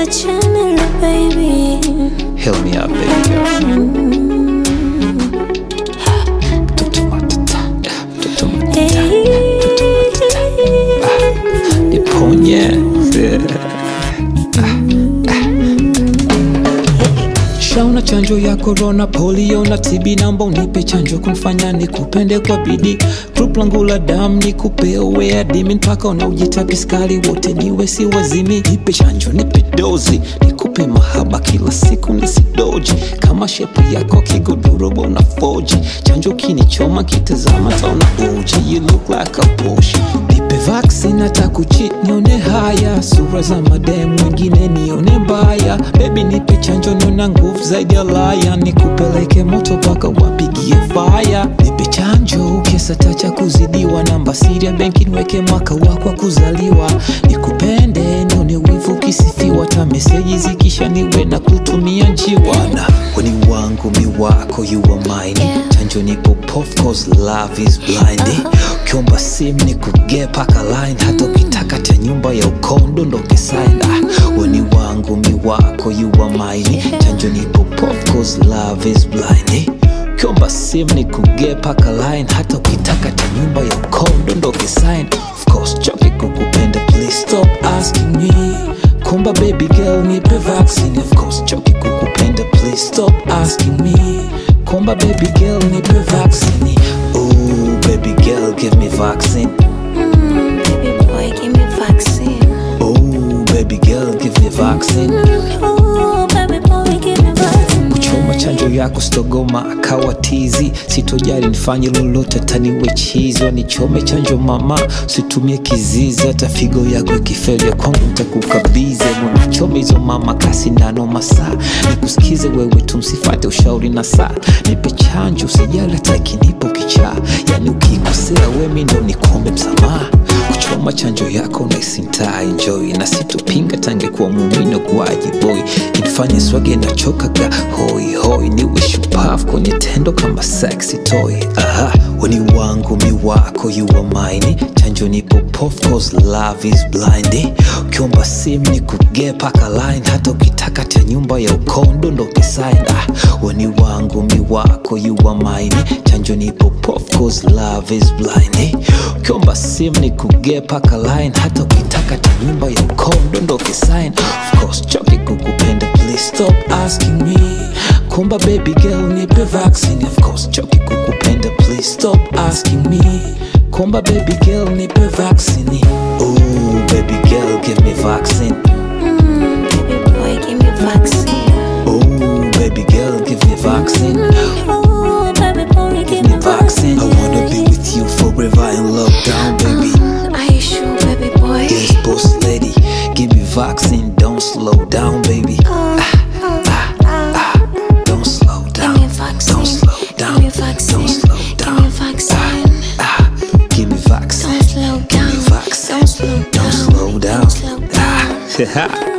tusiachane baby. Heal me up, baby girl. Mtoto matata, mtoto matata, mtoto matata. Niponye. Shauna chanjo ya corona, polio na TB, namba unipe chanjo kunifanya nikupende kwa bidii. Group langu la damu nikupe uwe adimi mpaka unaojita piskali wote niwe si wazimi. Nipe chanjo, nipe dozi, nikupe mahaba kila siku nisidoji. Kama shepu yako kigodoro bona foji, chanjo kinichoma kitazama taona uji. You look like a Porsche. Nipe vaccine hata kuchit nione haya, sura za madem wengine nione mbaya. Baby nipe chanjo niona nguvu zaidi ya laya, nikupeleke moto mpaka wapigie faya. Nipe chanjo kesa tacha kuzidiwa, namba siri ya benki niweke mwaka wako wa kuzaliwa. Nikupende nione wivu ukisifiwa, ta meseji zikisha niwe na kutumia njiwa. Na weni wangu mi wako you are mine, chanjo nipo pop cause love is blind. Ukiomba sim nikuge paka line, hata ukitaka cha nyumba ya ukondo ndo kisign. Ah, weni wangu mi wako you are mine, chanjo nipo pop cause love is blind. Ukiomba sim nikuge paka line, hata ukitaka cha nyumba ya ukondo ndo kisign. Of course choki kukupenda, please stop asking me. Kumba baby girl nipe vaccine, of course choki kukupenda, please stop asking me. Kumba baby girl nipe vaccine. Ooh baby girl give me vaccine. Mm, baby boy, give me vaccine. Ooh baby girl give me vaccine. Oh, baby boy, give me vaccine. kuchoma chanjo yako stogoma akawa tizi sitojali nifanye lolote taniwe chizo nichome chanjo mama situmie kizizi hata figo yako ikifeli ya kwangu ntakukabize mwanachome hizo mama kasi ndano masaa nikusikize wewe tu msifate ushauri na saa nipe chanjo usijali hata ikinipo kichaa yani ukikosea wemi ndo nikombe msamaha kuchoma chanjo yako naisinta enjoy na situpinga tangekuwa mumino kuaji boy inifanye swage na chokaga hoi hoi niwe shupavu kwenye tendo kama sexy toy aha weni wangu mi wako you are mine chanjo nipo pop cause love is blind ukiomba sim ni kuge paka line hata ukitaka cha nyumba ya ukondo ndo kisign ah weni wangu mi wako you are mine chanjo nipo pop cause love is blind ukiomba sim ni kuge paka line hata ukitaka cha nyumba ya ukondo ndo kisign of course choki kukupenda please stop asking me kumba baby girl nipe vaccine of course choki kukupenda please stop asking me kumba baby girl nipe vaccine ooh baby girl give me vaccine Mm, baby boy, give me vaccine. ooh baby girl give me vaccine Oh, baby boy, give give me me vaccine i wanna be with you forever in lockdown baby vaccine. Are you sure, baby boy? yes boss lady give me vaccine don't slow down baby Oh, oh, oh. don't slow Give down me vaccine. don't slow down Give me vaccine. don't slow Give me down vaccine. ah give me vaccine Don't slow down. vaccine. Don't slow down. don't slow down Don't slow down. ah